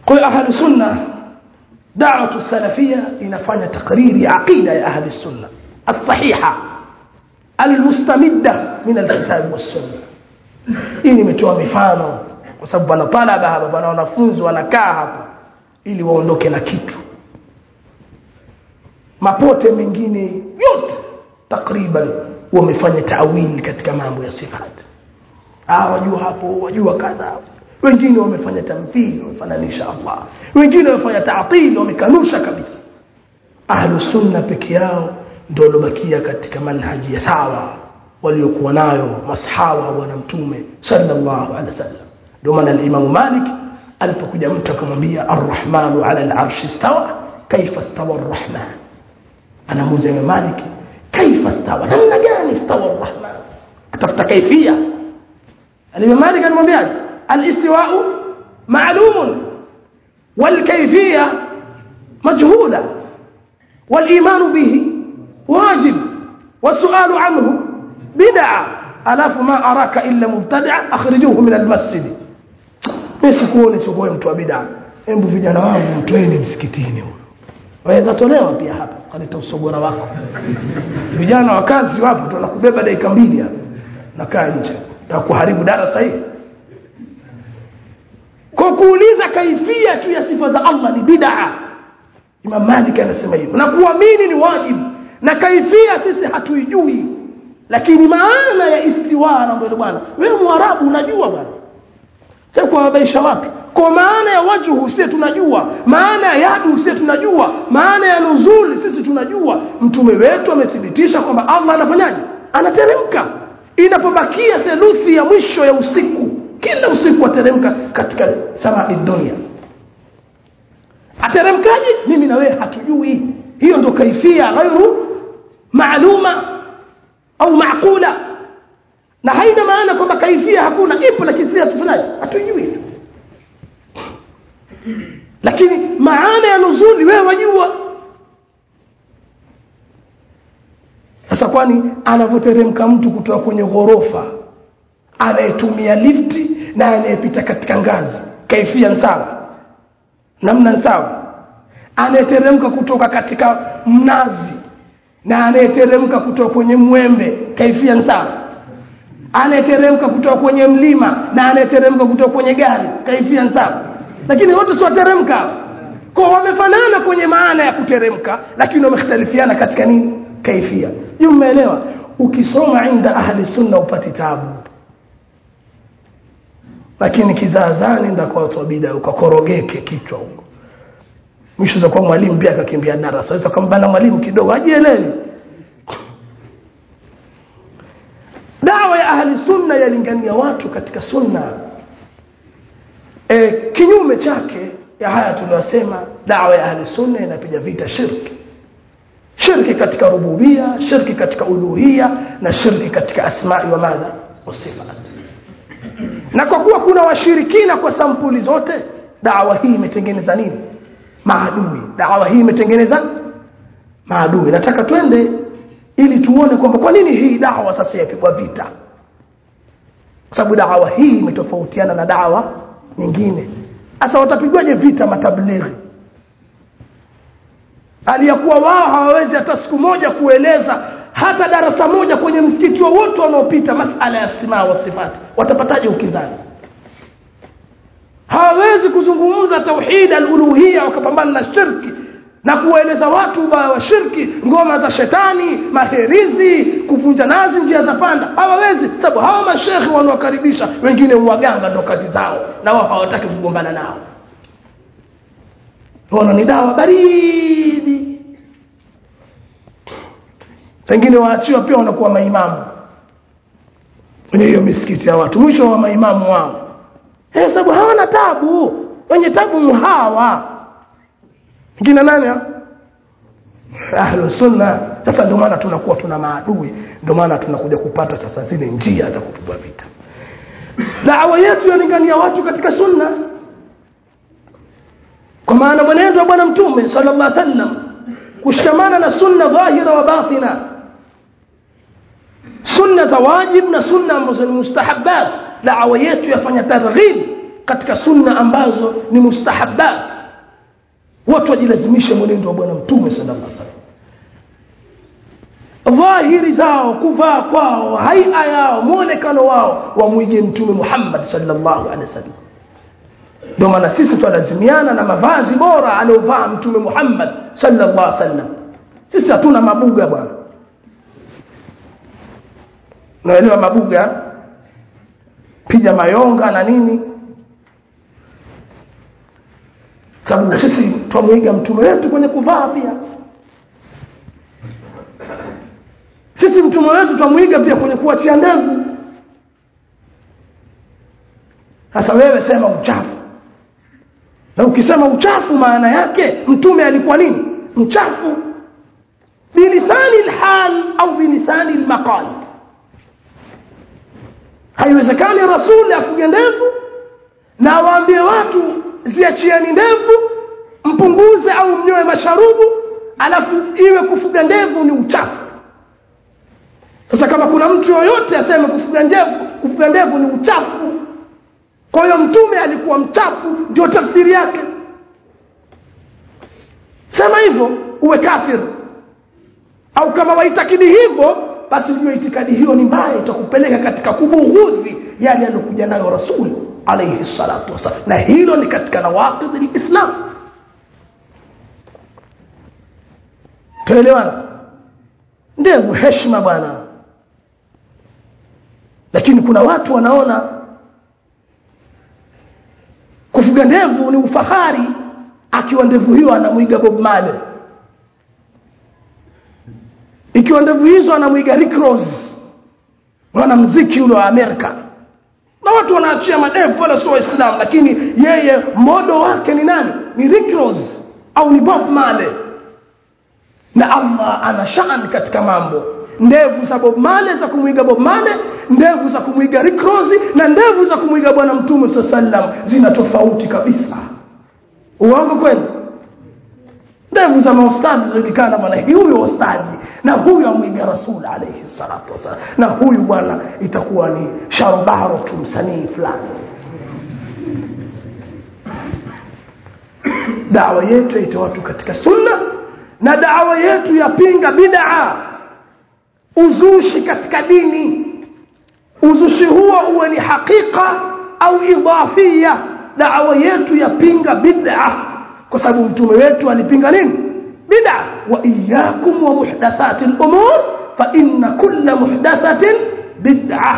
kwa hiyo ahli sunna da'watu salafia inafanya takriri aqida ya ahli sunna as-sahiha al-mustamidda min al-kitab was-sunna hii nimetoa mifano kwa sababu bana talaba hapa bana wanafunzi wanakaa hapa ili waondoke na kitu mapote mengine yote takriban wamefanya tawili katika mambo ya sifat ah wajua hapo wajua kadha wengine wamefanya tamthili wamefananisha Allah wengine wamefanya ta'til wamekanusha kabisa ahlu sunna peke yao ndio walobakia katika manhaji ya sawa waliokuwa nayo masahaba wa bwana mtume sallallahu alaihi wasallam ndio maana al-Imam Malik alipokuja mtu akamwambia ar-Rahmanu ala al-arshi istawa kaifa istawa ar-Rahman anamuuliza Imam Malik kaifa istawa namna gani istawa ar-Rahman atafuta kaifia al-Imam Malik anamwambia al-istiwa'u ma'lumun wal-kayfiyya majhula wal-iman bihi wajib والسؤال عنه بدعة ألاف ما أراك إلا مبتدع أخرجوه من المسجد mimi sikuone sikuwe mtu wa bid'a hebu vijana wangu mtoeni msikitini huyo waweza tolewa pia hapa kaleta usogora wako vijana wa kazi wapo tunakubeba dakika mbili hapa nakaa nje na kuharibu darasa hii kwa kuuliza kaifia tu ya sifa za Allah ni bid'a Imam Malik anasema hivyo na kuamini ni wajibu na kaifia sisi hatuijui lakini maana ya istiwa na ndio bwana wewe mwarabu unajua bwana sio kuwabaisha watu kwa maana ya wajhu sisi tunajua maana ya yadu sisi tunajua maana ya nuzuli sisi tunajua mtume wetu amethibitisha kwamba Allah anafanyaje anateremka inapobakia theluthi ya mwisho ya usiku kila usiku ateremka katika samai dunia ateremkaje mimi na wewe hatujui hiyo ndio kaifia ghairu maaluma au maaqula na haina maana kwamba kaifia hakuna ipo lakini sisi hatufanyaje hatujui tu lakini maana ya nuzuli wewe wajua sasa kwani anavyoteremka mtu kutoka kwenye ghorofa anayetumia lifti na anayepita katika ngazi kaifia sawa namna sawa anayeteremka kutoka katika mnazi na anayeteremka kutoka kwenye mwembe kaifia sawa anayeteremka kutoka kwenye mlima na anayeteremka kutoka kwenye gari kaifia sawa lakini wote si wateremka kwa wamefanana kwenye maana ya kuteremka lakini wamekhtalifiana katika nini kaifia hiyo mmeelewa ukisoma inda ahli sunna upati tabu lakini kizaazani nda kwa watu wa bid'a ukakorogeke kichwa huko mwisho za kwa mwalimu pia akakimbia darasa aweza kumbana mwalimu kidogo hajielewi dawa ya ahli sunna yalingania watu katika sunna e, kinyume chake ya haya tuliyosema dawa ya ahli sunna inapiga vita shirki shirki katika rububia shirki katika uluhia na shirki katika asma'i wa madha wasifat na kwa kuwa kuna washirikina kwa sampuli zote dawa hii imetengeneza nini maadui dawa hii imetengeneza maadui nataka twende ili tuone kwamba kwa nini hii dawa sasa yapigwa vita kwa sababu dawa hii imetofautiana na dawa nyingine sasa watapigwaje vita matablighi aliyakuwa wao hawawezi hata siku moja kueleza hata darasa moja kwenye msikiti wowote wanaopita masala ya simaa wa sifati watapataje ukinzani hawawezi kuzungumza tauhid al-uluhiyya wakapambana na shirki na kueleza watu ubaya wa shirki ngoma za shetani maherizi kuvunja nazi njia za panda hawawezi sababu hawa mashekhi wanaokaribisha wengine uwaganga ndo kazi zao na wao hawataki kugombana nao wana ni dawa baridi wengine waachiwa pia wanakuwa maimamu kwenye hiyo misikiti ya watu mwisho wa maimamu wao eh sababu hawana tabu wenye tabu hawa kina nani ahlu sunna sasa ndio maana tunakuwa tuna maadui ndio maana tunakuja kupata sasa zile njia za kupigwa vita dawa yetu yalingania watu katika sunna kwa maana mwenendo wa bwana mtume sallallahu alaihi wasallam kushikamana na sunna dhahira wa batina sunna za wajib na sunna ambazo ni mustahabbat dawa yetu yafanya targhib katika sunna ambazo ni mustahabat watu wajilazimishe mwenendo wa bwana mtume sallallahu alaihi wasallam dhahiri zao kuvaa kwao haia yao muonekano wao wamwige mtume Muhammad sallallahu alaihi wasallam ndio maana sisi twalazimiana na mavazi bora aliyovaa mtume Muhammad sallallahu alaihi wasallam sisi hatuna mabuga bwana unaelewa mabuga piga mayonga na nini sababu sisi twamwiga mtume wetu kwenye kuvaa pia sisi mtume wetu twamwiga pia kwenye kuachia ndevu sasa wewe sema uchafu na ukisema uchafu maana yake mtume alikuwa nini mchafu bilisani lhal au bilisani lmaqal haiwezekani rasuli afuge ndevu na awaambie watu ziachieni ndevu mpunguze au mnyoe masharubu alafu iwe kufuga ndevu ni uchafu sasa kama kuna mtu yoyote aseme kufuga ndevu kufuga ndevu ni uchafu kwa hiyo mtume alikuwa mchafu ndio tafsiri yake sema hivyo uwe kafir au kama waitakidi hivyo basi ujue itikadi hiyo ni mbaya itakupeleka katika kubughudhi yale aliyokuja nayo rasul alayhi salatu wasalam na hilo ni katika nawaqidh lislam tuelewana ndevu heshima bwana lakini kuna watu wanaona kufuga ndevu ni ufahari akiwa ndevu hiyo anamwiga Bob Marley ikiwa ndevu hizo anamwiga Rick Ross mwana mziki ule wa Amerika na watu wanaachia madevu wala sio waislamu lakini yeye modo wake ni nani ni Rick Ross au ni Bob Marley na Allah ana shaan katika mambo ndevu za Bob Marley za kumwiga Bob Marley ndevu za kumwiga Rick Ross na ndevu za kumwiga bwana mtume sallam zina tofauti kabisa uongo kweli ndevu za maustadhi zinajulikana bwana huyu ustadhi na huyu amwiga rasul alayhi salatu wasalam na huyu bwana itakuwa ni sharubaro tu msanii fulani dawa yetu yaita watu katika sunna na dawa yetu yapinga bid'a uzushi katika dini uzushi huo uwe ni hakika au idafia dawa yetu yapinga bid'a kwa sababu mtume wetu alipinga nini bid'a wa iyyakum wa muhdathati al-umur fa inna kulla muhdathatin bid'a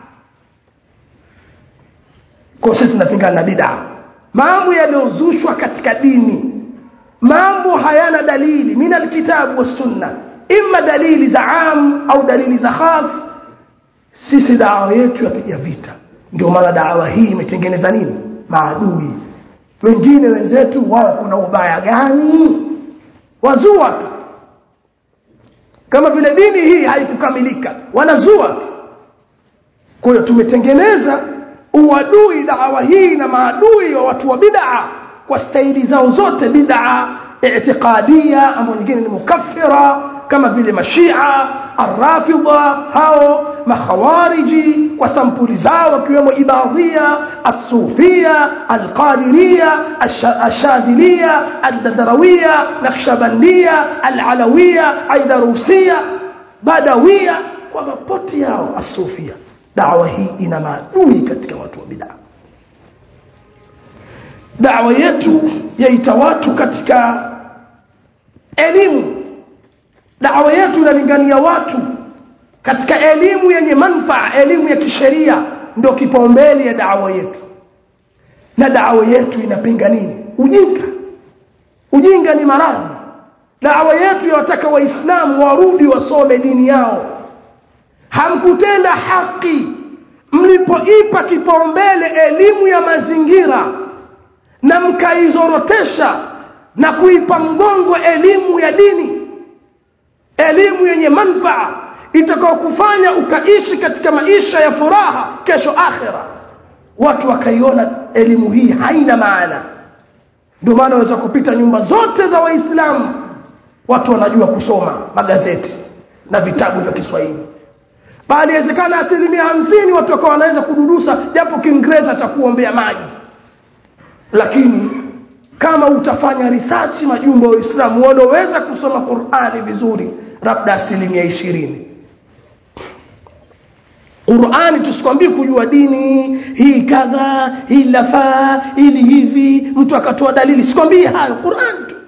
kwa sisi tunapingana na bid'a mambo yaliyozushwa katika dini mambo hayana dalili min alkitabu was sunna imma dalili za am au dalili za khas sisi dawa yetu yapiga vita ndio maana dawa hii imetengeneza nini maadui wengine wenzetu wao kuna ubaya gani wazua tu kama vile dini hii haikukamilika wanazua tu kwa hiyo tumetengeneza uadui dawa hii na maadui wa watu wa bid'a kwa staili zao zote bid'a i'tiqadia ama nyingine ni mukaffira kama vile mashia arrafidha hao makhawariji kwa sampuli zao wakiwemo ibadhia asufia alqadiria ashadhilia aldadarawia nakshabandia alalawia aidarusia badawia kwa mapoti yao asufia dawa hii ina maadui katika watu wa bid'a dawa yetu yaita watu katika elimu dawa yetu inalingania watu katika elimu yenye manfaa elimu ya kisheria ndio kipaumbele ya dawa yetu na dawa yetu inapinga nini ujinga ujinga ni maradhi dawa yetu yawataka waislamu warudi wasome dini yao hamkutenda haki mlipoipa kipaumbele elimu ya mazingira na mkaizorotesha na kuipa mgongo elimu ya dini elimu yenye manfaa itakao kufanya ukaishi katika maisha ya furaha kesho akhira watu wakaiona elimu hii haina maana ndio maana waweza kupita nyumba zote za waislamu watu wanajua kusoma magazeti na vitabu vya Kiswahili bali inawezekana asilimia hamsini watu wakawa wanaweza kudurusa japo Kiingereza cha kuombea maji lakini kama utafanya research majumba wa Uislamu wanaoweza kusoma Qur'ani vizuri labda asilimia ishirini Qur'ani tusikwambie kujua dini hii kadha hii lafaa ili hivi mtu akatoa dalili sikwambie hayo Qur'an tu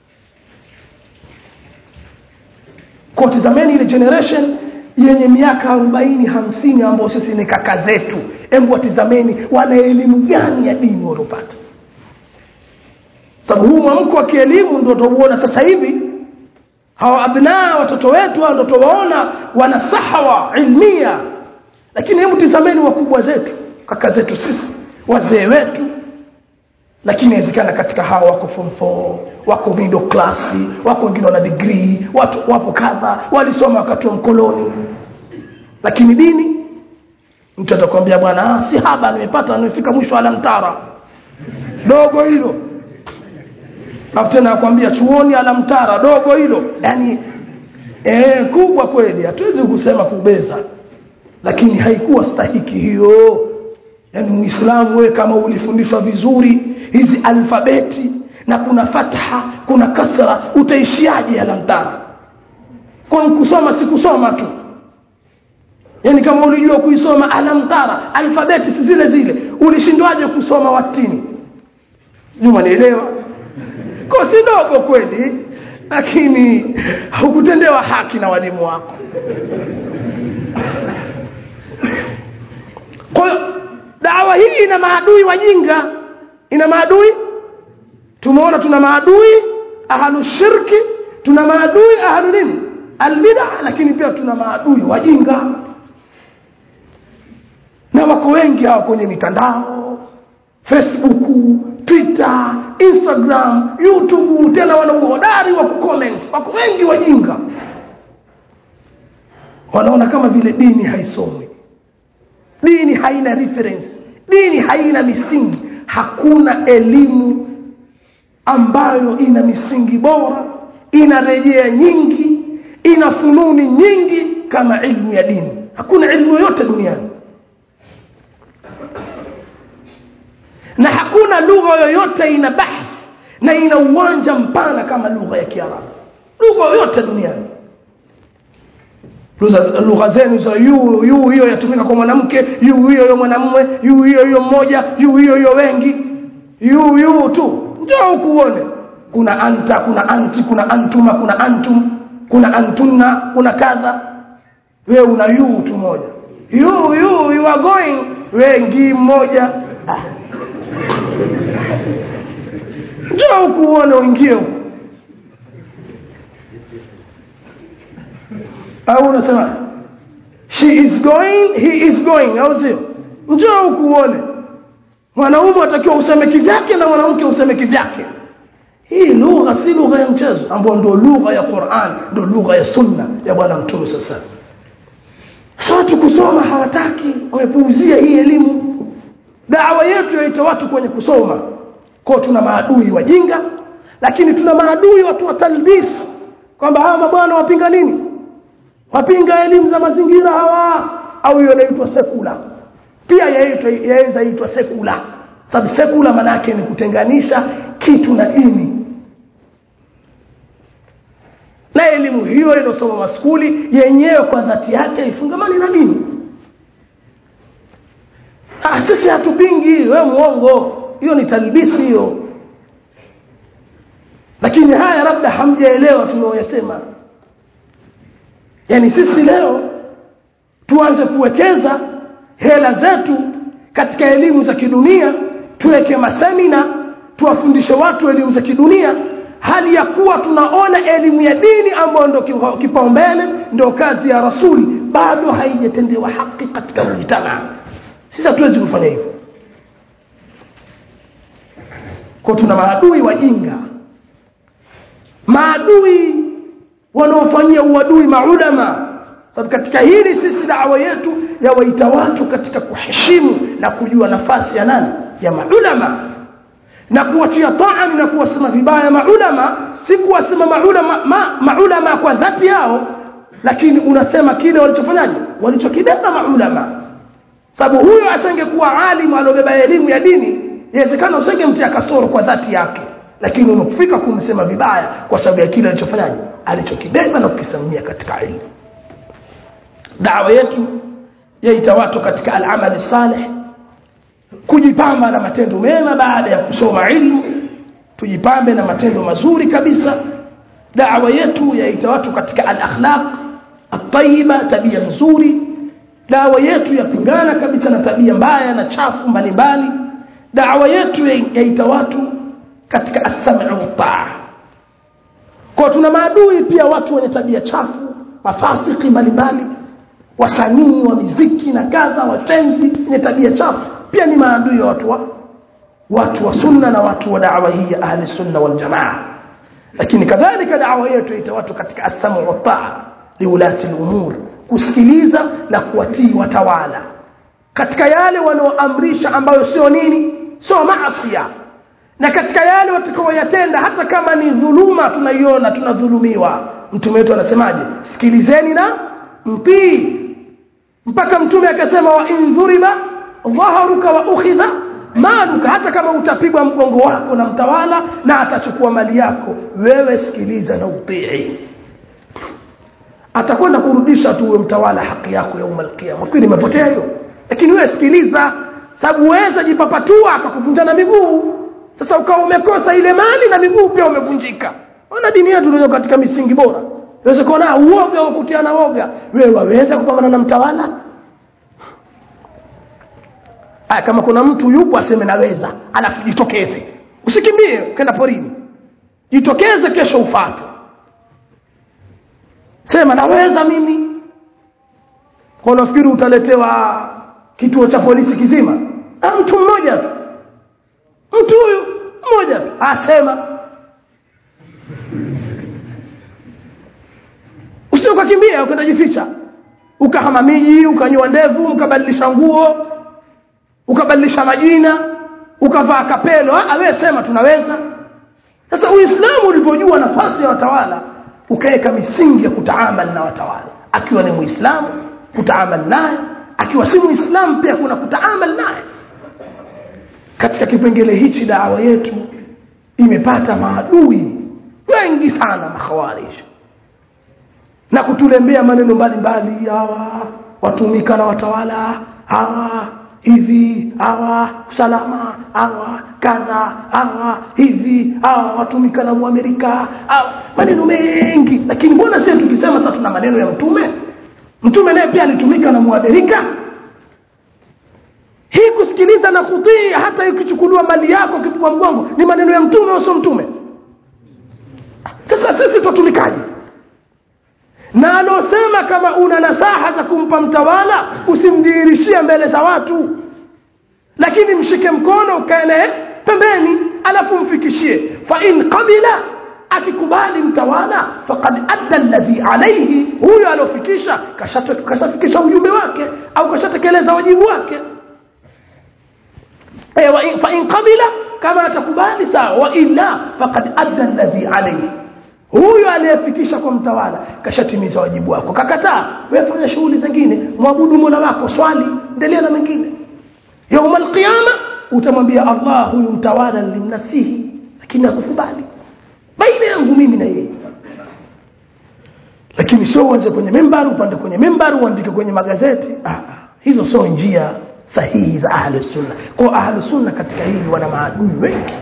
kwa tazameni ile generation yenye miaka 40 50 ambao sisi ni kaka zetu hebu watizameni wana elimu gani ya dini walopata sababu huu mwamko wa kielimu ndio tuuona sasa hivi hawa abnaa watoto wetu hao ndio tuwaona wana sahawa ilmia lakini hebu tizameni wakubwa zetu kaka zetu sisi wazee wetu lakini inawezekana katika hao wako form 4 wako middle class wako wengine wana degree watu wapo kadha walisoma wakati wa mkoloni lakini dini mtu atakwambia bwana ah, si haba nimepata nimefika mwisho alamtara dogo hilo afu tena akwambia chuoni alamtara dogo hilo yani eh kubwa kweli hatuwezi kusema kubeza lakini haikuwa stahiki hiyo yani muislamu wewe kama ulifundishwa vizuri hizi alfabeti na kuna fatha kuna kasra utaishiaje alamtara kwa kusoma si kusoma tu yani kama ulijua kuisoma alamtara alfabeti si zile zile ulishindwaje kusoma watini sijui nielewa kwa si dogo kweli lakini hukutendewa haki na walimu wako kwa hiyo dawa hii ina maadui wajinga ina maadui tumeona tuna maadui ahlu shirki tuna maadui ahlu nini albida lakini pia tuna maadui wajinga na wako wengi hawa kwenye mitandao facebook twitter instagram youtube tena wana uhodari wa kucomment wako wengi wajinga wanaona kama vile dini haisomwi dini haina reference dini haina misingi hakuna elimu ambayo ina misingi bora ina rejea nyingi ina fununi nyingi kama ilmu ya dini hakuna ilmu yoyote duniani na hakuna lugha yoyote ina bahth na ina uwanja mpana kama lugha ya Kiarabu lugha yoyote duniani lugha zenu za yu yu hiyo yatumika kwa mwanamke yu hiyo hiyo mwanamume yu hiyo hiyo mmoja yu hiyo hiyo wengi yu yu tu njoo ukuone kuna anta kuna anti kuna antuma kuna antum kuna antunna kuna kadha we una yu tu moja yu yu you are going wengi mmoja ah. njoo ukuone uingie huko au unasema she is going he is going au sio njoo ukuone mwanaume atakiwa useme kivyake na mwanamke useme kivyake hii lugha si lugha ya mchezo ambayo ndio lugha ya Qur'an ndio lugha ya sunna ya bwana mtume sasa sasa watu kusoma hawataki wamepuuzia hii elimu dawa yetu yaita watu kwenye kusoma kwa tuna maadui wajinga lakini tuna maadui watu wa talbis kwamba hawa mabwana wapinga nini wapinga elimu za mazingira hawa au hiyo inaitwa sekula pia yaitwa yaweza itwa sekula sababu sekula maana yake ni kutenganisha kitu na dini na elimu hiyo inasoma maskuli yenyewe kwa dhati yake ifungamani na dini ah sisi hatupingi wewe muongo hiyo ni talbisi hiyo lakini haya labda hamjaelewa tunaoyasema yani sisi leo tuanze kuwekeza hela zetu katika elimu za kidunia tuweke masemina tuwafundishe watu elimu za kidunia hali ya kuwa tunaona elimu ya dini ambayo ndio kipaumbele ndio kazi ya rasuli bado haijatendewa haki katika mujtamaa sisi hatuwezi kufanya hivyo kwa tuna maadui wajinga maadui wanaofanyia uadui maulama sababu katika hili sisi dawa yetu yawaita watu katika kuheshimu na kujua nafasi ya nani ya maulama na kuwatia taani na kuwasema vibaya maulama si kuwasema maulama ma, maulama kwa dhati yao lakini unasema kile walichofanyaje walichokibeba maulama sababu huyo asingekuwa alimu aliobeba elimu ya dini inawezekana usingemtia kasoro kwa dhati yake lakini umefika kumsema vibaya kwa sababu ya kile alichofanyaje alichokibeba na kukisimamia katika ilmu dawa yetu yaita watu katika al-amali salih kujipamba na matendo mema baada ya kusoma ilmu tujipambe na matendo mazuri kabisa dawa yetu yaita watu katika al-akhlaq at-tayyiba tabia nzuri dawa yetu yapingana kabisa na tabia mbaya na chafu mbalimbali dawa yetu yaita watu katika as-sam'u wa kwa tuna maadui pia watu wenye tabia chafu mafasiki mbalimbali wasanii wa miziki na kadha watenzi wenye tabia chafu pia ni maadui ya watu wa watu wa sunna na watu wa da'wa hii ya ahli sunna wal jamaa lakini kadhalika da'wa yetu ita watu katika as-sam'u wa ta'a liulati al-umur kusikiliza na kuwatii watawala katika yale wanaoamrisha ambayo sio nini sio maasiya na katika yale watakaoyatenda hata kama ni dhuluma tunaiona tunadhulumiwa mtume wetu anasemaje sikilizeni na mtii mpaka mtume akasema wa indhuriba dhaharuka wa ukhidha maluka hata kama utapigwa mgongo wako na mtawala na atachukua mali yako wewe sikiliza na utii atakwenda kurudisha tu mtawala haki yako ya umal qiyama kwani imepotea hiyo lakini wewe sikiliza sababu uweza jipapatua akakuvunja na miguu sasa ukawa umekosa ile mali na miguu pia umevunjika ona dini yetu ndio katika misingi bora Uweze kuona uoga wa kutiana woga. Wewe waweza kupambana na mtawala? Aya kama kuna mtu yupo aseme naweza, alafu jitokeze. Usikimbie ukaenda porini. Jitokeze kesho ufuate. Sema naweza mimi. Kwa unafikiri utaletewa kituo cha polisi kizima? Ah mtu mmoja tu. Mtu huyu mmoja tu asema usije ukakimbia ukaenda jificha ukahama miji ukanyoa ndevu ukabadilisha nguo ukabadilisha majina ukavaa kapelo ah wewe sema tunaweza sasa uislamu ulivyojua nafasi ya watawala ukaweka misingi ya kutaamali na watawala akiwa ni muislamu kutaamali naye akiwa si muislamu pia kuna kutaamali naye katika kipengele hichi dawa yetu imepata maadui wengi sana makhawariji na kutulembea maneno mbalimbali hawa watumika na watawala hawa hivi hawa usalama hawa kadha hawa hivi hawa watumika na muamerika hawa maneno mengi lakini mbona sisi tukisema sasa tuna maneno ya mtume mtume naye pia alitumika na muamerika hii kusikiliza na kutii hata ikichukuliwa mali yako kipigwa mgongo ni maneno ya mtume au sio mtume sasa sisi tutumikaje na alosema kama una nasaha za kumpa mtawala usimdhihirishie mbele za watu lakini mshike mkono ukae naye pembeni alafu mfikishie fa in qabila akikubali mtawala faqad adda alladhi alayhi huyo alofikisha kashafikisha ujumbe wake au kashatekeleza wajibu wake eh wa in, fa in qabila kama atakubali sawa wa illa faqad adda alladhi alayhi huyo aliyefikisha kwa mtawala kashatimiza wajibu wako kakataa wewe fanya shughuli zingine mwabudu Mola wako swali endelea na mengine يوم القيامه utamwambia Allah huyu mtawala nilimnasihi lakini hakukubali baina yangu mimi na yeye lakini sio uanze kwenye membari upande kwenye membari uandike kwenye magazeti ah, hizo sio njia sahihi za ahli sunna kwa ahli sunna katika hili wana maadui wengi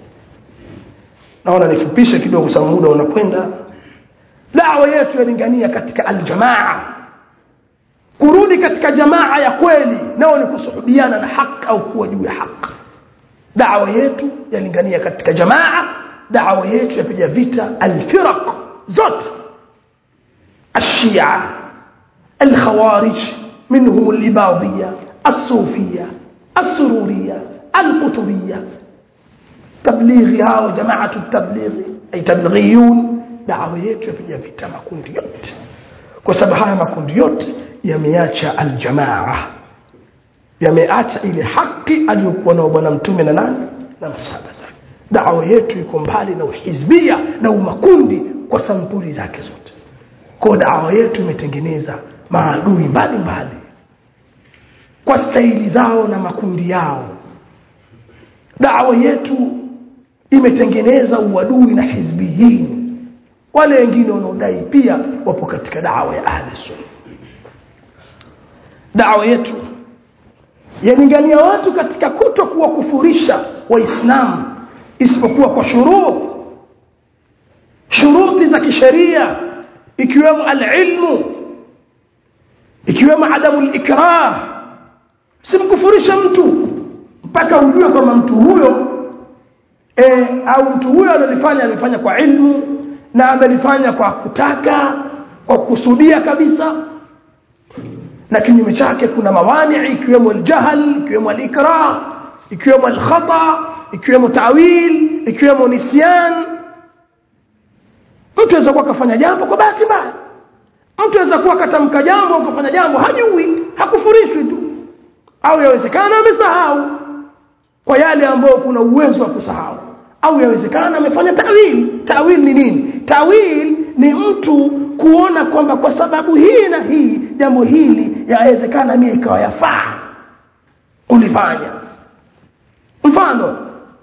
naona nifupishe kidogo sababu muda unakwenda dawa yetu yalingania katika aljamaa kurudi katika jamaa ya kweli nao ni kusuhubiana na haki au kuwa juu ya haki dawa yetu yalingania katika jamaa dawa yetu yapiga vita alfiraq zote الشيعة الخوارج منهم الإباضية الصوفية السرورية القطبية تبليغ هاو جماعة التبليغ أي تبلغيون دعوة yetu yapiga vita makundi yote kwa sababu haya makundi yote yameacha aljamaa yameacha ile haki aliyokuwa nao bwana mtume na nani na masahaba zake dawa yetu iko mbali na uhizbia na umakundi kwa sampuli zake zote kwa dawa yetu imetengeneza maadui mbalimbali kwa staili zao na makundi yao dawa yetu imetengeneza uadui na hizbiyin wale wengine wanaodai pia wapo katika dawa ya ahli sunna dawa yetu yalingania watu katika kuto kuwakufurisha waislamu isipokuwa kwa shurut shuruti za kisheria ikiwemo alilmu ikiwemo adamu likrah simkufurisha mtu mpaka ujue kwamba mtu huyo e, au mtu huyo analifanya amefanya kwa ilmu na amelifanya kwa kutaka kwa kukusudia kabisa na kinyume chake kuna mawani ikiwemo aljahl ikiwemo alikrah ikiwemo alkhata ikiwemo tawil ikiwemo nisyan mtu aweza kuwa kafanya jambo kwa bahati mbaya mtu aweza kuwa katamka jambo au kafanya jambo hajui hakufurishwi tu au yawezekana amesahau kwa yale ambayo kuna uwezo wa kusahau au yawezekana amefanya tawil tawil ni nini tawil ni mtu kuona kwamba kwa sababu hii na hii jambo hili yawezekana mimi ikawa yafaa ulifanya mfano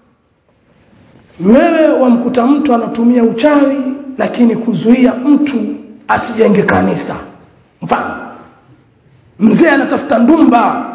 wewe wamkuta mtu anatumia uchawi lakini kuzuia mtu asijenge kanisa mfano mzee anatafuta ndumba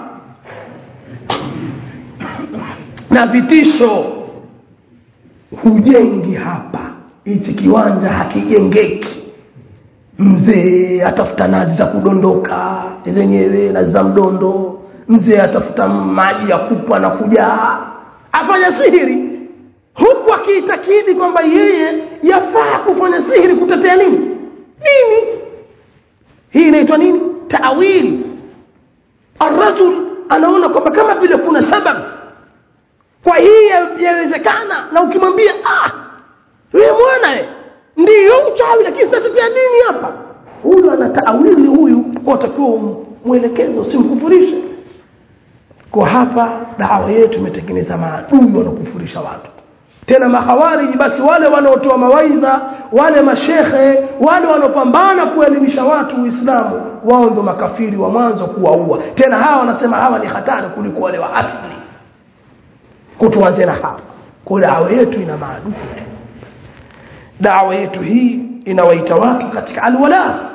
na vitisho hujengi hapa hichi kiwanja hakijengeki mzee atafuta nazi za kudondoka zenyewe nazi za mdondo mzee atafuta maji ya kupwa na kujaa afanya sihiri huku akiitakidi kwamba yeye yafaa kufanya sihiri kutetea nini nini hii inaitwa nini tawili arrajul anaona kwamba kama vile kuna sababu kwa hii yawezekana na ukimwambia ah wewe mwana ndiyo uchawi lakini tunatetea nini hapa huyu ana taawili huyu watakiwa mwelekezo usimkufurishe kwa hapa dawa yetu imetengeneza maadui wanaokufurisha watu tena mahawariji basi wale wanaotoa mawaidha wale mashekhe wale wanaopambana kuelimisha watu uislamu wao ndo makafiri wa mwanzo kuwaua tena hawa wanasema hawa ni hatari kuliko wale wa asli kutuanze na hapa kwa dawa yetu ina maadui dawa yetu hii inawaita watu katika alwala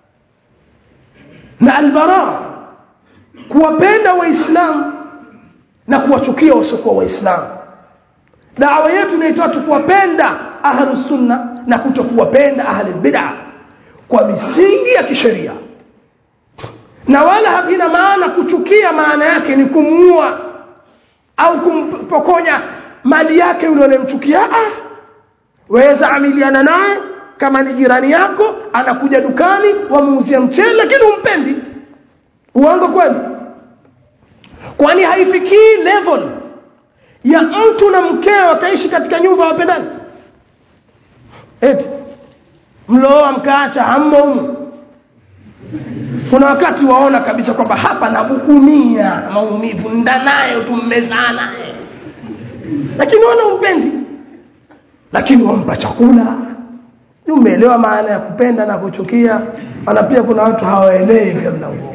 na albara kuwapenda waislamu na kuwachukia wasiokuwa waislamu dawa yetu inaitwa watu kuwapenda ahlu sunna na kutokuwapenda ahli bid'a kwa misingi ya kisheria na wala havina maana kuchukia maana yake ni kumuua au kumpokonya mali yake yule unayemchukia ah waweza amiliana naye kama ni jirani yako anakuja dukani wamuuzia mchele lakini umpendi uongo kweli kwani haifikii level ya mtu na mkeo wakaishi katika nyumba wapendani eti mlooa mkaacha hammo humu kuna wakati waona kabisa kwamba hapa nabukumia maumivu ndanayo tummezana lakini wana umpendi lakini wampa chakula sijui umeelewa maana ya kupenda na kuchukia ana pia kuna watu hawaelewi pia mlango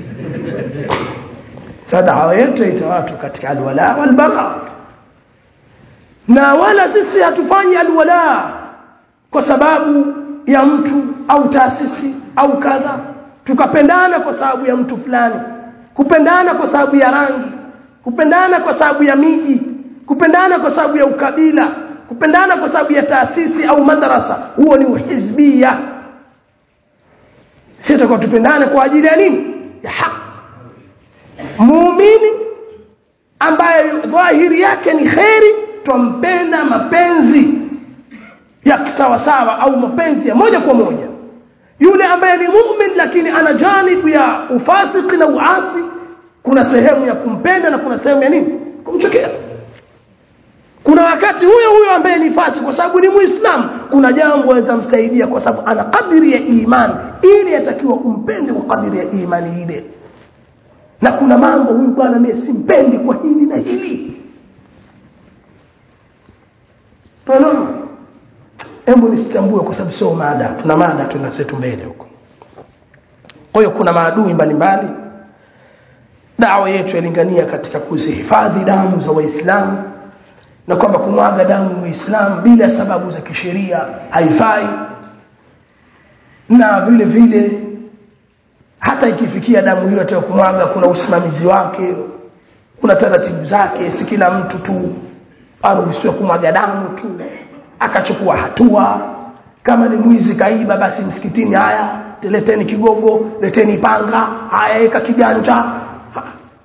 sasa dawa yetu ita watu katika alwala walbara na wala sisi hatufanyi alwala kwa sababu ya mtu au taasisi au kadha tukapendana kwa sababu ya mtu fulani kupendana kwa sababu ya rangi kupendana kwa sababu ya miji kupendana kwa sababu ya ukabila kupendana kwa sababu ya taasisi au madrasa huo ni uhizbia sisi tutakuwa tupendane kwa ajili ya nini ya haki muumini ambaye dhahiri yake ni kheri twampenda mapenzi ya kisawasawa au mapenzi ya moja kwa moja yule ambaye ni mumin lakini ana janibu ya ufasiki na uasi kuna sehemu ya kumpenda na kuna sehemu ya nini kumchukia kuna wakati huyo huyo ambaye ni fasi kwa sababu ni muislamu kuna jambo aweza msaidia kwa sababu ana kadiri ya imani ili atakiwa umpende kwa kadiri ya imani ile na kuna mambo huyu bwana mimi simpendi kwa hili na hili Tunaona? Hebu nisichambue kwa sababu sio mada. Tuna mada tuna setu mbele huko. Kwa hiyo kuna maadui mbalimbali. Dawa yetu yalingania katika kuzihifadhi damu za Waislamu na kwamba kumwaga damu muislamu bila sababu za kisheria haifai na vile vile hata ikifikia damu hiyo ataka kumwaga kuna usimamizi wake kuna taratibu zake si kila mtu tu aruhusiwe kumwaga damu tu akachukua hatua kama ni mwizi kaiba basi msikitini haya leteni kigogo leteni panga haya eka kiganja ha.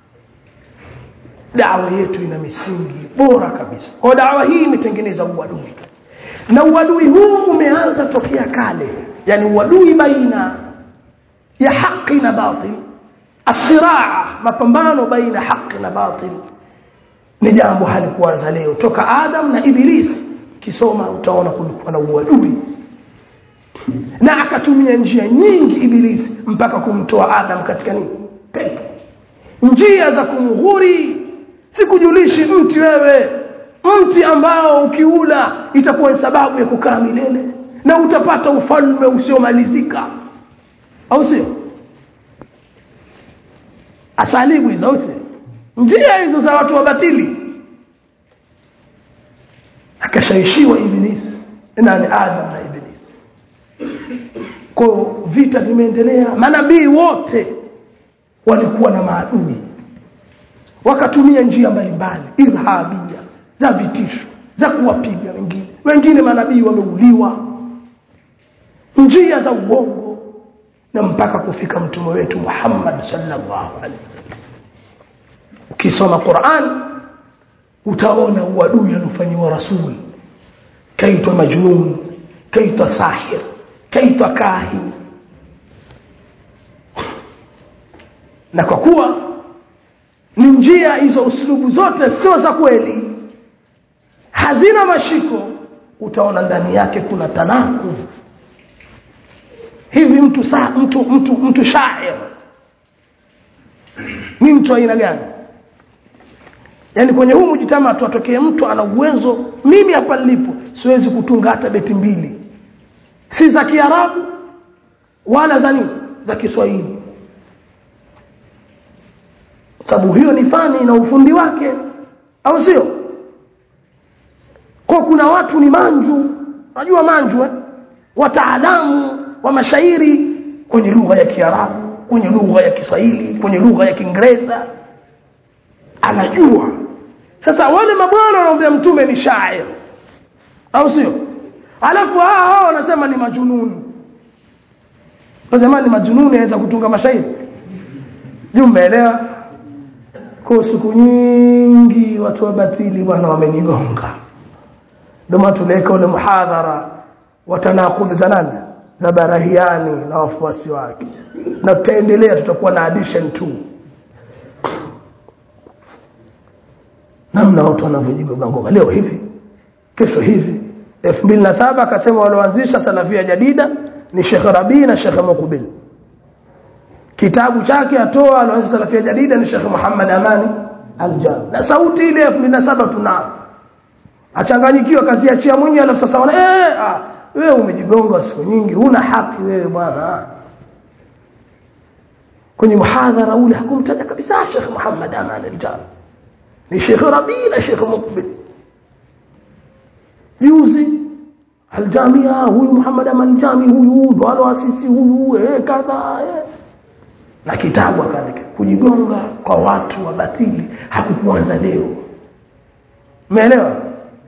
dawa yetu ina misingi bora kabisa kwa dawa hii imetengeneza uadui na uadui huu umeanza tokea kale yani uadui baina ya haki na batil asiraa mapambano baina haki na batil ni jambo halikuanza leo toka adam na iblis kisoma utaona kulikuwa na uadui na akatumia njia nyingi ibilisi mpaka kumtoa adam katika nini pepo njia za kumghuri sikujulishi mti wewe mti ambao ukiula itakuwa ni sababu ya kukaa milele na utapata ufalme usiomalizika au sio asalibu hizo au sio njia hizo za watu wabatili akashaishiwa ibilisi nani adam na ibilisi kwa vita vimeendelea manabii wote walikuwa na maadui wakatumia njia mbalimbali irhabia za vitisho za kuwapiga wengine wengine manabii wameuliwa njia za uongo na mpaka kufika mtume wetu Muhammad sallallahu alaihi wasallam ukisoma Qur'an utaona uadui aliofanyiwa rasul kaitwa majnun kaitwa sahir kaitwa kahin na kwa kuwa ni njia hizo uslubu zote sio za kweli hazina mashiko utaona ndani yake kuna tanaku hivi mtu saa mtu mtu mtu shair ni mtu aina gani yaani kwenye huu mjitama tu atokee mtu ana uwezo mimi hapa nilipo siwezi kutunga hata beti mbili si za kiarabu wala za nini za kiswahili sababu hiyo ni fani na ufundi wake au sio kwa kuna watu ni manju unajua manju eh? wataalamu wa mashairi kwenye lugha ya kiarabu kwenye lugha ya kiswahili kwenye lugha ya kiingereza anajua sasa wale mabwana wanaombea mtume ni shair au sio alafu hao hao wanasema ni majununi kwa jamani majununi aweza kutunga mashairi juu mmeelewa kwa siku nyingi watu wa batili bwana wamenigonga ndio maana tuliweka ule muhadhara wa tanakudhi za nani za barahiani na wafuasi wake na tutaendelea tutakuwa na addition 2 namna watu wanavyojigonga leo hivi kesho hivi 2007 akasema walioanzisha salafia jadida ni Sheikh Rabi na Sheikh Muqbil kitabu chake atoa alioanzisha salafia jadida ni Sheikh Muhammad Amani Aljam na sauti ile 2007 tuna achanganyikiwa kaziachia mwenyewe alafu sasa wana eh ah, wewe umejigonga siku nyingi huna haki wewe bwana kwenye muhadhara ule hakumtaja kabisa Sheikh Muhammad Aman Aljam ni Sheikh Rabi na Sheikh Muqbil juzi aljamia huyu Muhammad Aman Jami huyu ndo aloasisi huyu eh kadha eh na kitabu akaandika kujigonga kwa watu wa batili hakukuanza leo umeelewa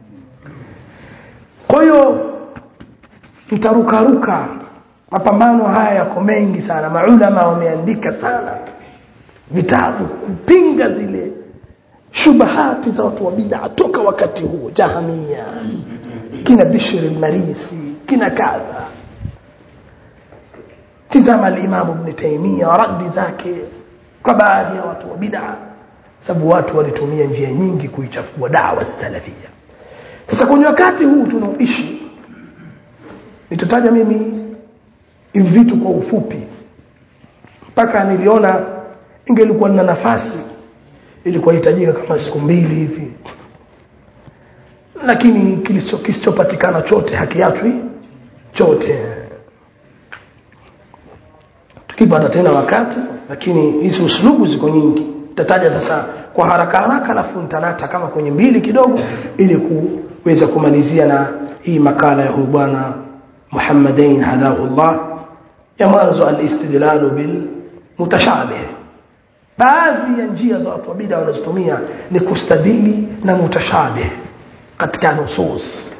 kwa hiyo mtarukaruka mapambano haya yako mengi sana maulama wameandika sana vitabu kupinga zile shubahati za watu wa bid'a toka wakati huo jahamia kina bishr al-marisi kina kadha tizama al-imam ibn taymiyyah radi zake kwa baadhi ya watu wa bid'a sababu watu walitumia njia nyingi kuichafua dawa salafia sasa kwenye wakati huu tunaoishi nitataja mimi hivi vitu kwa ufupi mpaka niliona ingelikuwa na nafasi ilikuwa hitajika kama siku mbili hivi lakini kilichopatikana chote hakiachwi chote tukipata tena wakati lakini hizi uslubu ziko nyingi tataja sasa kwa haraka haraka alafu nitanata kama kwenye mbili kidogo ili kuweza kumalizia na hii makala ya huyu bwana Muhammadain hadahullah ya mwanzo al-istidlalu bil mutashabih baadhi ya njia za watu wa bid'a wanazotumia ni kustadili na mutashabih katika nusus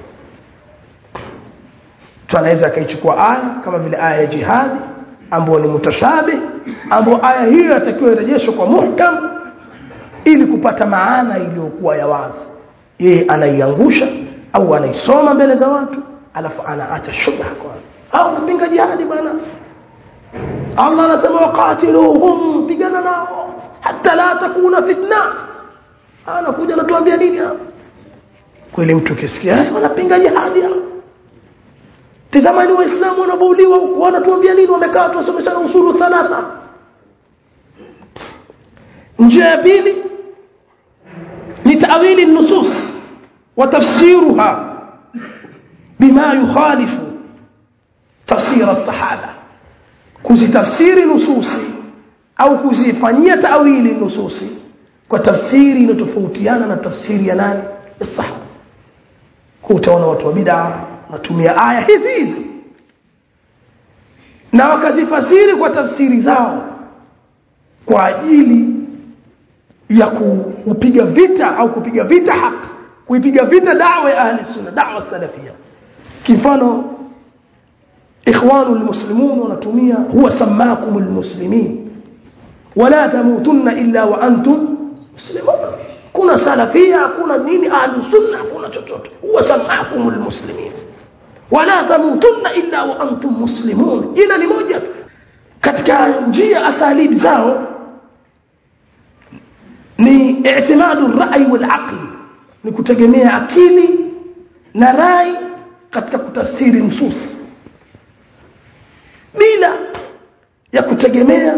mtu anaweza akaichukua aya kama vile aya ya jihadi ambayo ni mutashabih ambayo aya hiyo yatakiwa irejeshwe kwa muhkam ili kupata maana iliyokuwa ya wazi yeye anaiangusha au anaisoma mbele za watu alafu anaacha shubha kwa au kupinga jihadi bwana Allah anasema waqatiluhum pigana nao hata la takuna fitna anakuja anatuambia nini hapa kweli mtu ukisikia wanapinga jihadi hapa tazamani waislamu wanabauliwa huko wanatuambia nini wamekaa tu wasomeshana usulu thalatha njia ya pili ni ta'wili nusus wa tafsiruha bima yukhalifu tafsir as-sahaba kuzitafsiri nususi au kuzifanyia ta'wili nususi kwa tafsiri inayotofautiana na tafsiri ya nani ya sahaba kwa utaona watu wa bid'a natumia aya hizi hizi na wakazifasiri kwa tafsiri zao kwa ajili ya kupiga vita au kupiga vita haki kuipiga vita da'wa ya ahli sunna da'wa salafia kifano ikhwanu almuslimun wanatumia huwa samakum almuslimin wala tamutunna illa wa antum muslimun kuna salafia kuna nini ahli sunna kuna chochote huwa samakum almuslimin wala tamutunna illa wa antum muslimun ila ni moja katika njia asalib zao ni i'timadu rai wal aqli ni kutegemea akili na rai katika kutafsiri nusus bila ya kutegemea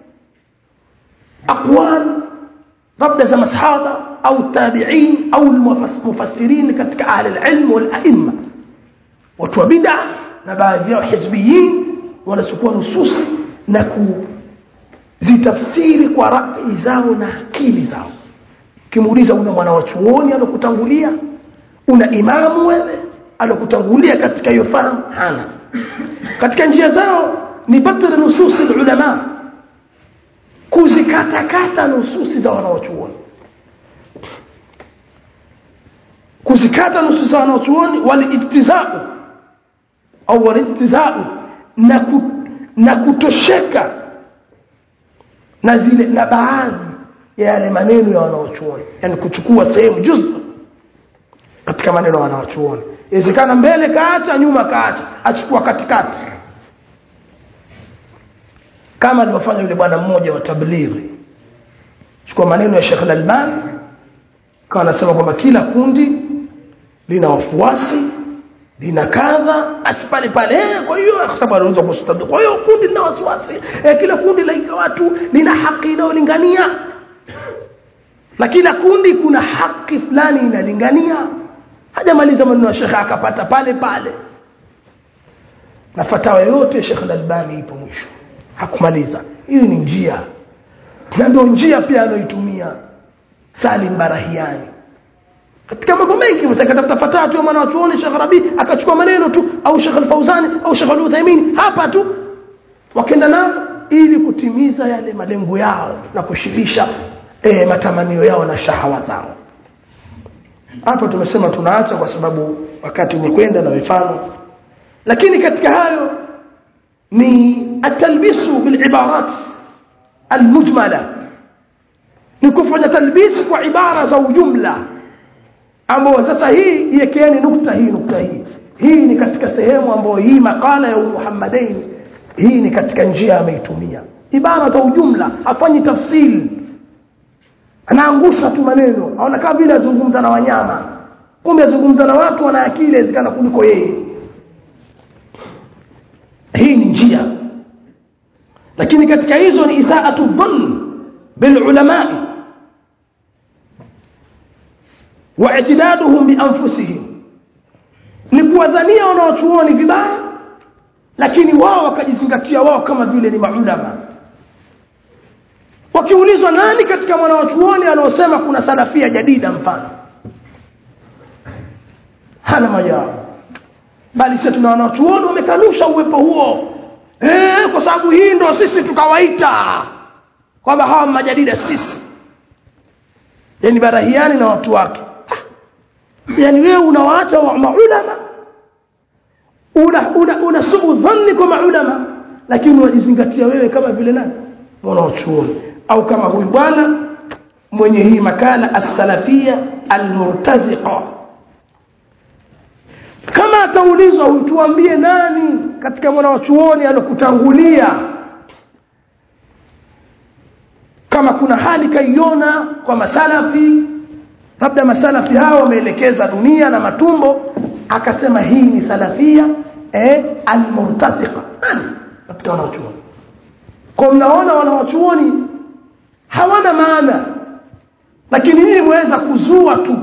aqwal labda za masahaba au tabi'in au mufassirin katika ahli al-ilm wal a'imma watu wa bid'a na baadhi yao hizbiyin wanachukua nususi na kuzitafsiri kwa rai zao na akili zao ukimuuliza una mwana wa chuoni alokutangulia una imamu wewe alokutangulia katika hiyo fahamu hana katika njia zao ni badr nususi ulama kuzikatakata nususi za wanawachuoni kuzikata nususi za wanawachuoni waliiktizau au waliiktizau na, ku, na kutosheka na zile na baadhi ya yale maneno ya wanaochuoni yani kuchukua sehemu juzu katika maneno ya wanaochuoni inawezekana mbele kaacha nyuma kaacha achukua katikati kama alivyofanya yule bwana mmoja wa tablighi chukua maneno ya Sheikh Al-Albani kawa anasema kwamba kila kundi lina wafuasi lina kadha asipale pale eh, kwa hiyo kwa sababu anaweza kustabi kwa hiyo kundi lina wasiwasi eh, kila kundi la watu lina haki inayolingania na kila kundi kuna haki fulani inalingania hajamaliza maneno ya shekhe akapata pale pale na fatawa yote Sheikh Al-Albani ipo mwisho hakumaliza hii ni njia na ndio njia pia anayoitumia Salim Barahiani katika mambo mengi msakatafuta fatawa tu maana watuone Sheikh Rabi akachukua maneno tu au Sheikh Al-Fauzani au Sheikh Al-Uthaymeen hapa tu wakenda nao ili kutimiza yale malengo yao na kushibisha e, matamanio yao na shahawa zao hapa tumesema tunaacha kwa sababu wakati umekwenda na mifano lakini katika hayo ni atalbisu bilibarat almujmala ni kufanya talbisi kwa ibara za ujumla ambao sasa hii iwekeeni nukta hii nukta hii hii ni katika sehemu ambayo hii makala ya Muhammadain hii ni katika njia ameitumia ibara za ujumla afanyi tafsiri anaangusha tu maneno aona kama vile azungumza na wanyama kumbe azungumza na watu wana akili inawezekana kuliko yeye hii ni njia lakini katika hizo ni isaatu dhann bil ulama wa i'tidaduhum bi anfusihim ni kuwadhania wanaochuoni vibaya lakini wao wakajizingatia wao kama vile ni maulama wakiulizwa akaulizwa nani katika mwanawachuoni anaosema kuna salafia jadida mfano hana majawabu bali sisi tuna wanachuoni wamekanusha uwepo huo eh kwa sababu hii ndo sisi tukawaita kwamba hawa majadida sisi yani barahiani na watu wake yani wewe unawaacha wa maulama una una, una suu dhanni kwa maulama lakini unajizingatia wewe kama vile nani mwanachuoni au kama huyu bwana mwenye hii makala as-salafia al-murtaziqa kama ataulizwa utuambie nani katika mwanachuoni alokutangulia kama kuna hali kaiona kwa masalafi labda masalafi hao wameelekeza dunia na matumbo akasema hii ni salafia eh almurtasiqa nani katika wanachuoni kwa mnaona wanachuoni hawana maana lakini nyinyi mweza kuzua tu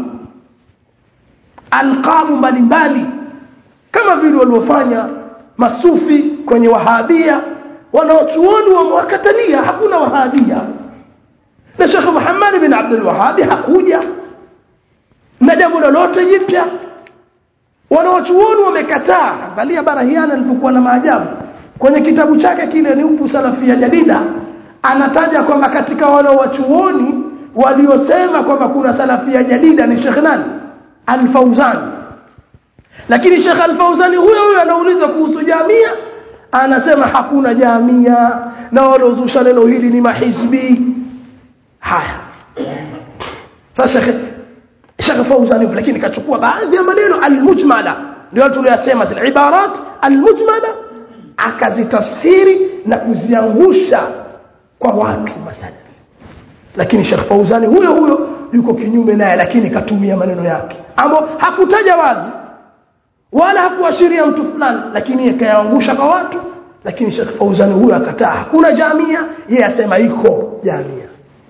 alqabu mbalimbali kama vile waliofanya masufi kwenye wahabia wanaochuoni wamewakatalia hakuna wahabia na Sheikh Muhammad bin Abdul Wahhab hakuja na jambo lolote jipya wanaochuoni wamekataa angalia barahiana alipokuwa na maajabu kwenye kitabu chake kile ni upu salafia jadida anataja kwamba katika wanaochuoni waliosema kwamba kuna salafia jadida ni Sheikh nani Al-Fauzani lakini Sheikh Al-Fauzani huyo huyo anauliza kuhusu jamia anasema hakuna jamia na waliozusha neno hili ni mahizbi haya sasa Sheikh Sheikh Fauzani lakini kachukua baadhi ya maneno al-mujmala ndio tuliyosema zile ibarat al-mujmala akazitafsiri na kuziangusha kwa watu masalafi lakini Sheikh Fauzani huyo huyo yuko kinyume naye lakini katumia maneno yake ambao hakutaja wazi wala hakuashiria mtu fulani lakini akayaangusha kwa watu lakini Sheikh Fauzani huyo akataa hakuna jamia yeye asema iko jamia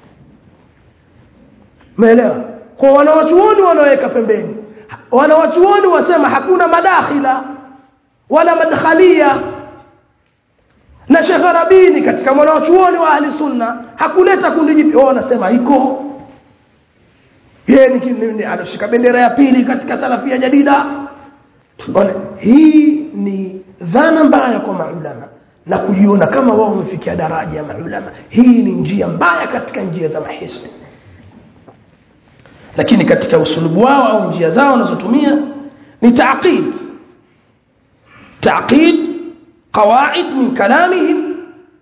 umeelewa kwa wanawachuoni wanaweka pembeni wanawachuoni wasema hakuna madakhila wala madkhalia na Sheikh Rabini katika mwanawachuoni wa ahli sunna hakuleta kundi jipya wao wanasema iko yeye ni alishika bendera ya pili katika salafia jadida Bwana hii ni dhana mbaya kwa maulama na kujiona kama wao wamefikia daraja ya maulama hii ni njia mbaya katika njia za mahisbi lakini katika usulubu wao au njia zao wanazotumia ni taaqid taaqid qawaid min kalamihim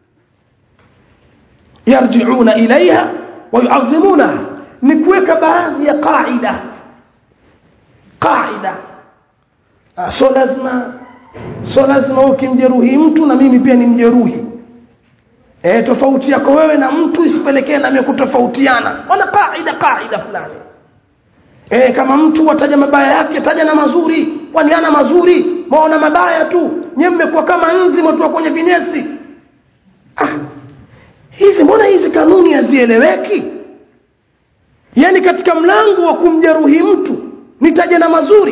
yarji'una ilayha wa yu'azzimunaha ni kuweka baadhi ya qaida qaida so lazima so lazima ukimjeruhi mtu na mimi pia nimjeruhi eh tofauti yako wewe na mtu isipelekee na mimi kutofautiana wana kaida kaida fulani eh kama mtu wataja mabaya yake taja na mazuri kwani ana mazuri maona mabaya tu nyewe mmekuwa kama nzi mtu kwenye vinesi ah hizi mbona hizi kanuni hazieleweki yani katika mlango wa kumjeruhi mtu nitaje na mazuri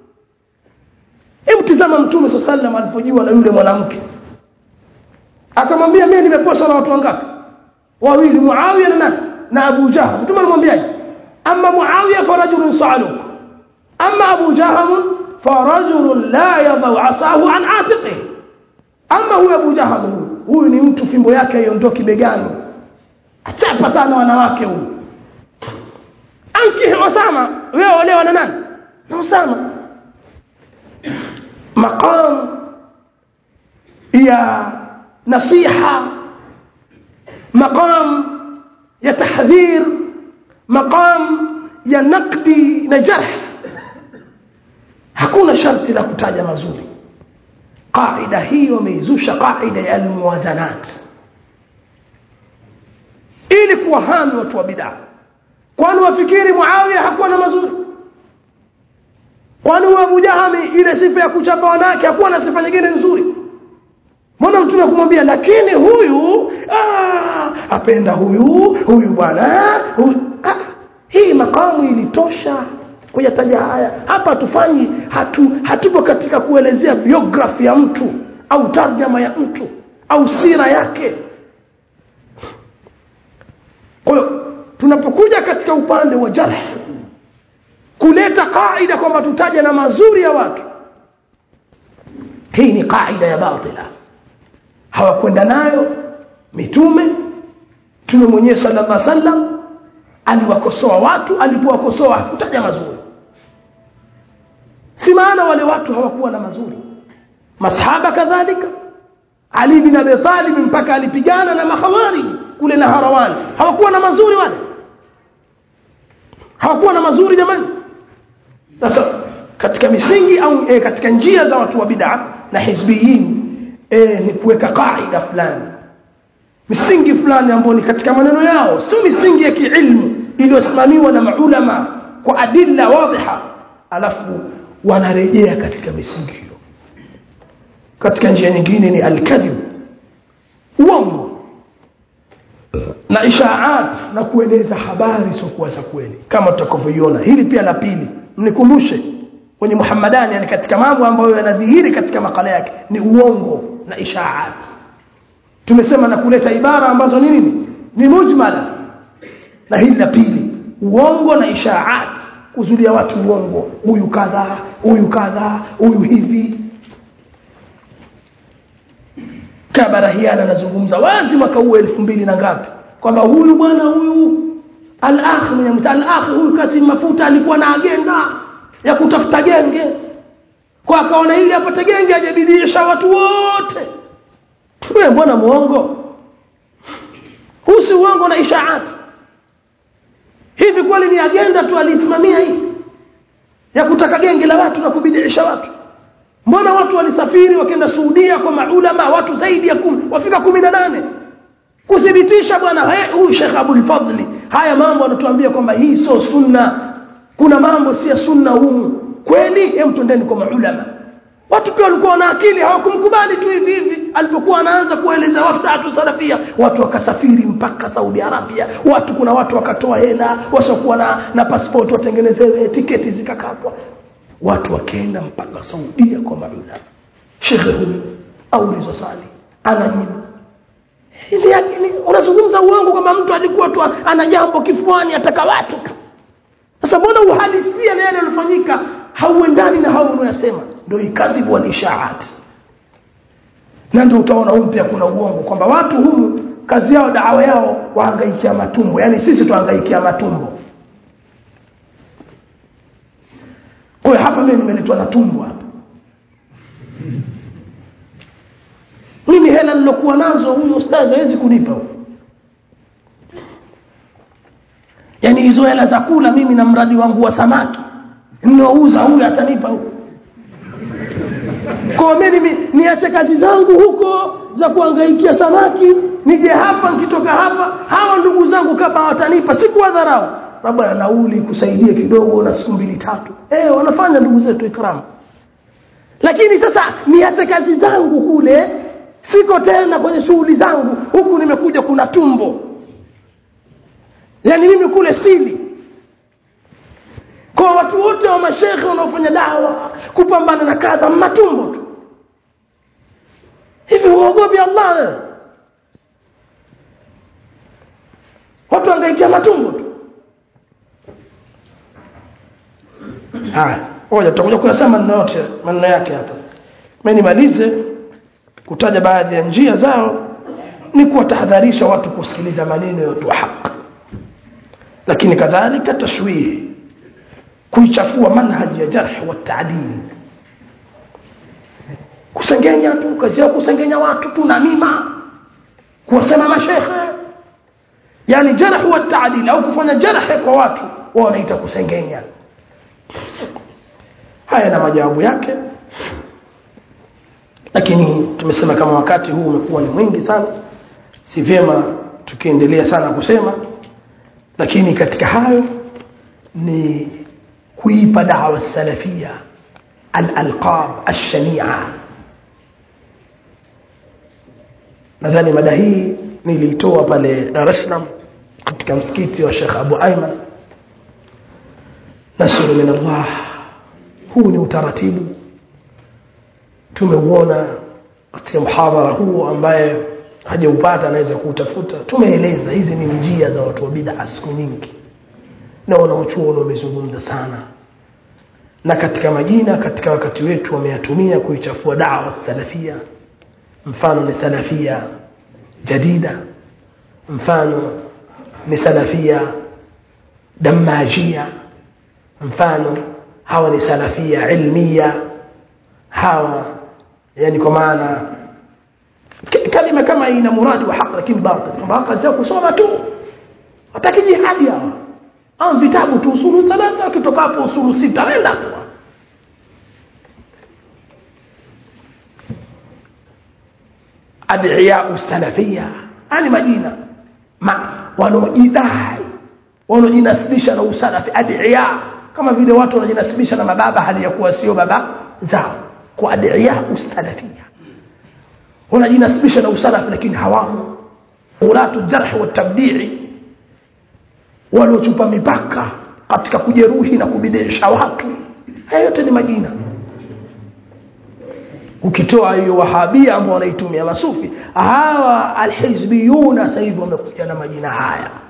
hebu tizama mtume swalla sallam alipojiwa na yule mwanamke akamwambia mimi nimeposwa na watu wangapi wawili Muawiya na nani na Abu Jahl mtume alimwambiaje amma Muawiya farajulun sa'aluk amma Abu Jahl farajulun la yadau asahu an atiqi amma huyu Abu Jahl huyu huyu ni mtu fimbo yake haiondoki begani achapa sana wanawake huyu ankihi Osama wewe olewa na nani na Osama maqam ya nasiha maqam ya tahdhir maqam ya naqdi na jarh hakuna sharti la kutaja mazuri qaida hii wameizusha qaida ya almuwazanat ili kuwahami watu wa bid'a kwani wafikiri Muawiya hakuwa na mazuri kwani huyo Abu Jahami ile sifa ya kuchapa wanawake hakuwa na sifa nyingine nzuri mbona mtume kumwambia lakini huyu aa, apenda huyu huyu bwana huyu ah, hii makamu ilitosha kuyataja haya hapa tufanyi hatu hatupo katika kuelezea biography ya mtu au tarjama ya mtu au sira yake kwa hiyo tunapokuja katika upande wa jarh kuleta kaida kwamba tutaja na mazuri ya watu hii ni kaida ya batila hawakwenda nayo mitume mtume mwenyewe sallallahu alaihi wasallam aliwakosoa watu alipowakosoa hakutaja mazuri si maana wale watu hawakuwa na mazuri masahaba kadhalika ali bin abi talib mpaka alipigana na mahawari kule na harawani hawakuwa na mazuri wale hawakuwa na mazuri jamani sasa katika misingi au e, katika njia za watu wa bid'a na hizbiyin e, ni kuweka kaida fulani misingi fulani ambayo ni katika maneno yao sio misingi ya kiilmu iliyosimamiwa na maulama kwa adilla wadhiha alafu wanarejea katika misingi hiyo katika njia nyingine ni alkadhib uongo na ishaat na kueneza habari siokuwa za kweli kama tutakavyoiona hili pia la pili mnikumbushe kwenye Muhammadani yani katika mambo ambayo yanadhihiri katika makala yake ni uongo na ishaat tumesema na kuleta ibara ambazo ni nini ni mujmala na hili la pili uongo na ishaat kuzulia watu uongo huyu kadha huyu kadha huyu hivi kabarahiana anazungumza wazi mwaka huu elfu mbili na ngapi kwamba huyu bwana huyu al-akh mwenye mta al-akh huyu Kasim Mafuta alikuwa na agenda ya kutafuta genge kwa akaona ili apate genge ajebidiisha watu wote wewe mbona muongo huu si uongo na ishaat hivi kweli ni agenda tu alisimamia hii ya kutaka genge la watu na kubidiisha watu mbona watu walisafiri wakaenda Saudia kwa maulama watu zaidi ya kumi wafika kumi na nane kuthibitisha bwana huyu Sheikh Abdul Fadli haya mambo anatuambia kwamba hii sio sunna kuna mambo si ya sunna humu kweli hem twendeni kwa maulama watu pia walikuwa na akili hawakumkubali tu hivi hivi alipokuwa anaanza kueleza watu tatu salafia watu wakasafiri mpaka Saudi Arabia watu kuna watu wakatoa hela wasiokuwa na, na passport watengenezewe tiketi zikakatwa watu wakaenda mpaka Saudia kwa maulama shekhe huyu aulizwa swali anajibu Ndiye unazungumza uongo kwamba mtu alikuwa tu ana jambo kifuani ataka watu tu. Sasa mbona uhalisia na yale yaliyofanyika hauendani na hao unayosema? Ndio ikadhibu wal ishaat. Na ndio utaona humu pia kuna uongo kwamba watu humu kazi yao dawa yao wahangaikia matumbo. Yaani sisi tuhangaikia matumbo. Kwa hiyo hapa mimi nimeletwa na tumbo hapa. mimi hela nilokuwa nazo huyu ustazi hawezi kunipa yani hizo hela za kula mimi na mradi wangu wa samaki ninauza huyu atanipa huyu kwa mimi niache kazi zangu huko za kuangaikia samaki nije hapa nikitoka hapa hawa ndugu zangu kama watanipa sikuwadharau labda nauli kusaidia kidogo na siku mbili tatu eh wanafanya ndugu zetu ikramu lakini sasa niache kazi zangu kule siko tena kwenye shughuli zangu huku nimekuja kuna tumbo yani mimi kule sili kwa watu wote wa mashekhe wanaofanya dawa kupambana na kadha matumbo tu hivi huogopi Allah wewe watu wangaikia matumbo tu haya ngoja tutakuja kuyasema maneno yote maneno yake hapa mimi nimalize kutaja baadhi ya njia zao ni kuwatahadharisha watu kusikiliza maneno ya watu wa haki lakini kadhalika tashwih kuichafua manhaji ya jarh wa taadil kusengenya tu kazi yao kusengenya watu tu na mima kuwasema mashekhe yani jarh wa taadil au kufanya jarh kwa watu wao wanaita kusengenya haya na majawabu yake lakini tumesema kama wakati huu umekuwa ni mwingi sana si vyema tukiendelea sana kusema lakini katika hayo ni kuipa dawa salafia al-alqab ash-shani'a nadhani mada hii nilitoa pale Dar es Salaam katika msikiti wa Sheikh Abu Ayman nasru min Allah huu ni utaratibu tumeuona katika muhadhara huu ambaye hajaupata anaweza kuutafuta tumeeleza hizi ni njia za watu wa bid'a siku nyingi na wanaochuoni wamezungumza sana na katika majina katika wakati wetu wameyatumia kuichafua dawa salafia mfano ni salafia jadida mfano ni salafia damajia mfano hawa ni salafia ilmia hawa yani kwa maana kalima kama hii ina muradi wa haq lakini batil kwamba haq sio kusoma tu hataki jihadi hawa au vitabu tu usulu thalatha ukitoka hapo usulu sita wenda tu adhiya salafia ani majina ma wanaojidai wanaojinasibisha na usalafi adhiya kama vile watu wanajinasibisha na mababa hali ya kuwa sio baba zao kwa adhiya salafia wanajinasibisha na usalafi lakini hawamo ulatu jarh wa tabdii waliochupa mipaka katika kujeruhi na kubidisha watu haya yote ni majina ukitoa hiyo wahabia ambao wanaitumia masufi hawa alhizbiyuna sasa hivi wamekuja na majina haya